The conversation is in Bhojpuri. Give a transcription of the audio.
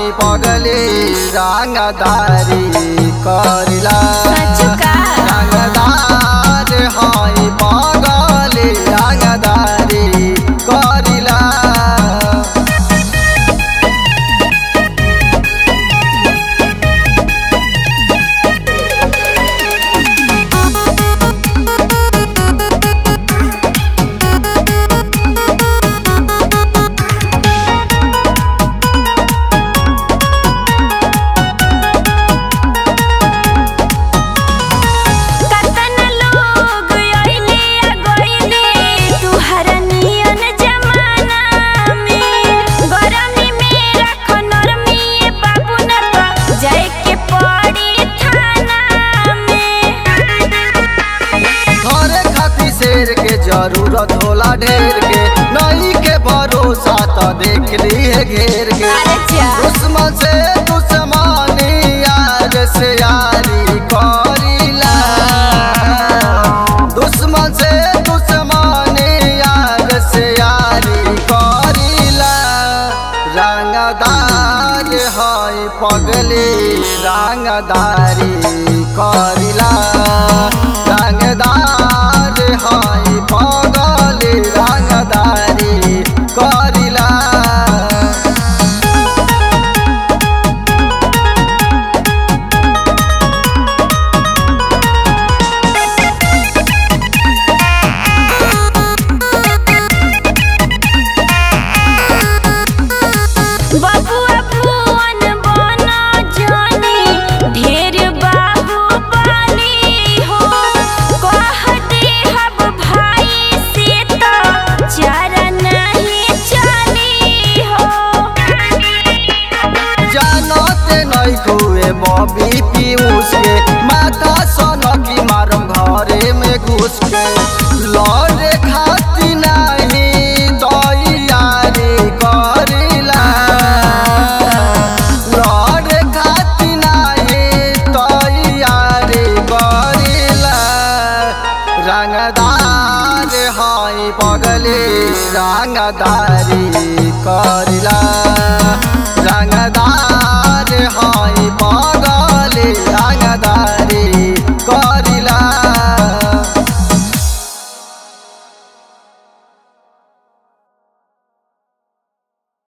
हाई पगली रंगदारी करिला सचुका रंगदार हाई पगली रंगदारी करिला कतन लोग अइले आ गइले तुहरा नियन जमाना में गरमी में रख नरमी ए बाबू न तो जाए के पड़ी थाना में घरे खाती शेर के जरूरत होला ढेर के नहीं के भरोसा तो देख लिए घेर के अरे जा दुश्मन से दुश्मनी यार से यारी करिला दुश्मन से दुश्मनी यार से यारी करिला रंगदार है पगली रंगदारी करिला रंगदार है पगली रंगदारी करिला बबुआ भुवन बना जानी ढेर बाबू बानी हो कह दे हब भाई से तो चारा नहीं चली हो जानते नहीं खुए बॉबी पीयूष के माता सोनकी मारम घरे में घुस के लौटे खाती नहीं तैयारी करिला लौटे खाती नहीं तैयारी करिला रंगदार हाई पगली रंगदारी करिला रंगदार हाई